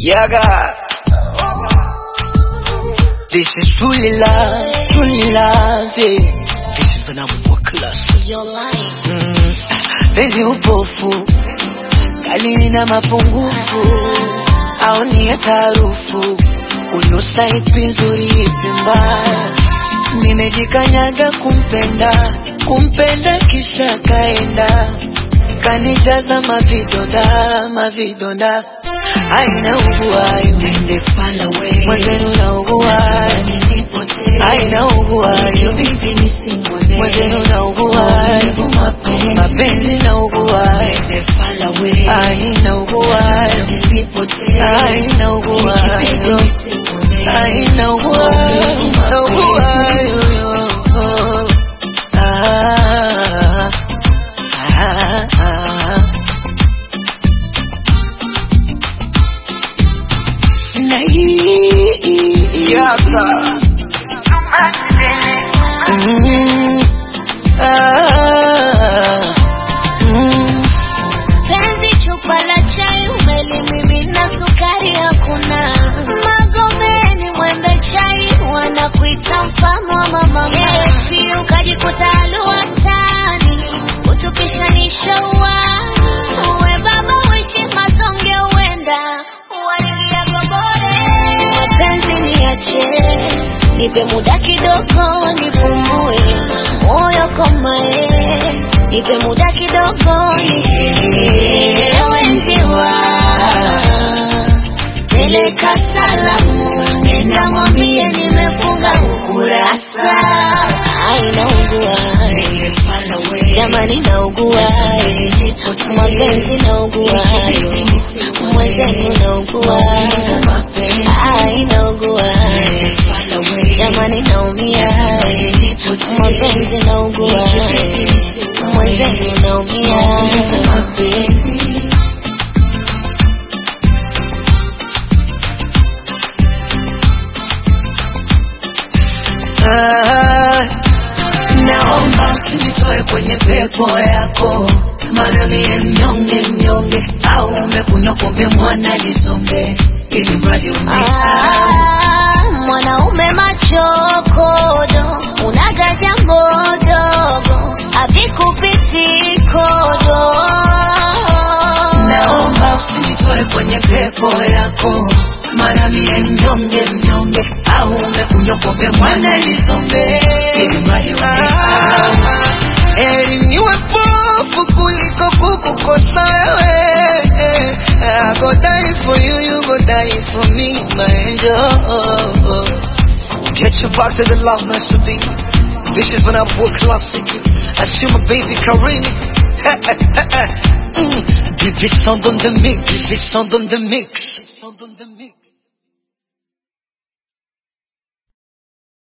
Yaga. This is truly love, truly love. Yeah. This is when I'm more class. You're lying. Mm. Penzi upofu kali na mapungufu au ni ya tarufu unusa ipi nzuri ipi mbaya nimejikanyaga kumpenda kumpenda kisha kaenda kanijaza mavidonda mavidonda aina uguayo Nende far away. mwenzenu na uguayo Nipotee. aina Yo uguayo baby nisimwone. mwenzenu na uguayo Maumivu mapenzi. mapenzi na uguayo Nende far away. aina uguayo Nipotee. aina Yo baby uguayo nisimwone. aina uguayo na uguayo Ah, ah, ah. Na hii Yaka. Mm, ah, mm. Penzi chupa la chai umelimimina sukari hakuna. Magomeni mwembe chai wanakuita mfano wa mama. Eti ukajikuta alua mtaani utupishanisha uani. Uwe baba uishi mazonge uenda uwaingia gobore. Mapenzi niache nipe muda kidogo nipumue moyo komae nipe muda kidogo nisielewe njiwa peleka salamu nenda mwambie nimefunga ukurasa ainaugua Nende far away. jamani naugua mapenzi naugua mwenzenu naugua ainaugua Nende far away. jamani naumia mapenzi naugua mwenzenu naumia Mapenzi. Ah, Naomba usinitoe kwenye pepo yako, maana mie mnyonge mnyonge, au umekunywa pombe mwana lisombe, ili mradi unisahau. Ah, mwanaume machokodo unaga jambo dogo avikupiti kodo Naomba usinitoe kwenye pepo yako, maana mie mnyonge mnyonge, au umekunywa pombe mwana lisombe, ili mradi unisahau. heri niwe pofu kuliko kukukosa wewe. I go die for you, you go die for me, my angel. Get your back to the love nice to be. This is when I'm world classic. I see my baby Karini. mm. This sound on the mix, this sound on the mix.